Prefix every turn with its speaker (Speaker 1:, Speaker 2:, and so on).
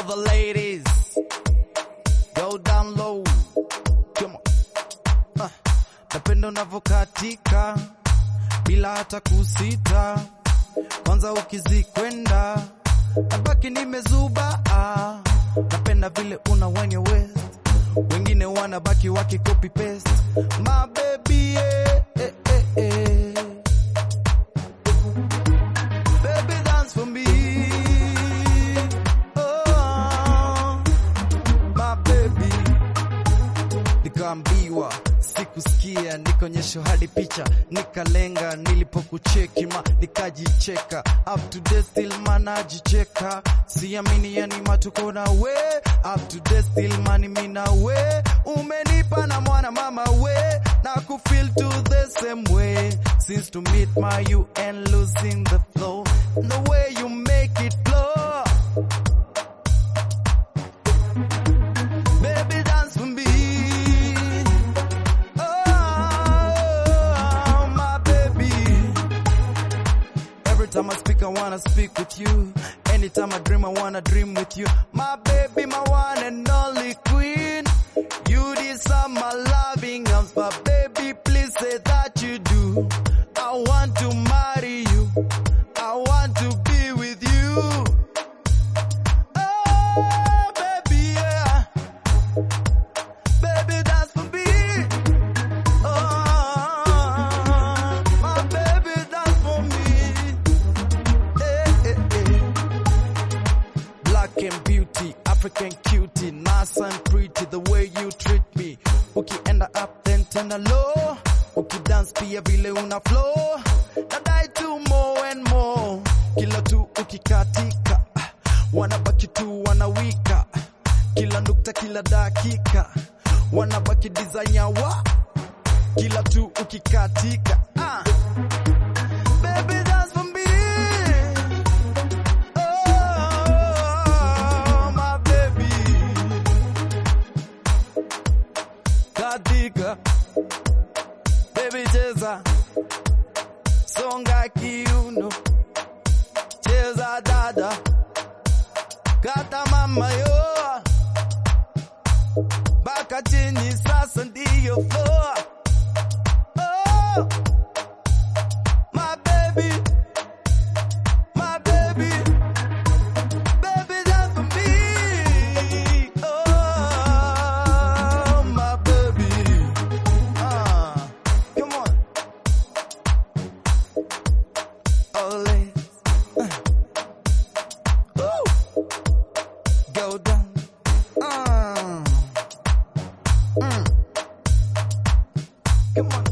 Speaker 1: the ladies. Go down low. Come on. Ah, napenda unavyokatika bila hata kusita, kwanza ukizikwenda nabaki nimezuba. Ah, napenda vile una wenye west, wengine wanabaki waki copy paste. My baby, eh, eh, eh, eh. Baby dance for me. Oh, my baby nikaambiwa sikusikia, nikonyesho hadi picha, nikalenga nilipokucheki ma nikajicheka, up to date still manajicheka, siamini yani matuko na we, up to date still mani mina we, umenipa na mwana mama we, na kufeel to the same way, since to meet my you and losing the flow, the way you make it flow. Baby, dance for me. Oh, my baby. Every time I speak, I wanna speak with you. Anytime I dream, I wanna dream with you. My baby, my one and only queen. You deserve my loving arms, but baby, please say that you do. I want to marry you. I want to be with you. Oh, baby, yeah. Baby, dance for me. Oh, my baby, dance for me. Eh, eh, eh. Black and beauty, African cutie, nice and pretty, the way you treat me. Ukienda up then tena low, ukidance pia vile una flow. Nadai tu more and more, kila tu ukikatika, ah, wanabaki tu wanawika, kila nukta kila dakika, wanabaki design ya wa, kila tu ukikatika. Ah. Baby, dance for me. Oh, my baby. Katika. Baby, cheza. Songa kiuno. Cheza dada. Kata mama yo. Baka chini sasa ndiyo floor. Oh. My baby, my baby, baby, dance for me. Oh, my baby, ah, come on, oh, ladies, uh. Ooh. go down, ah, mm. come on.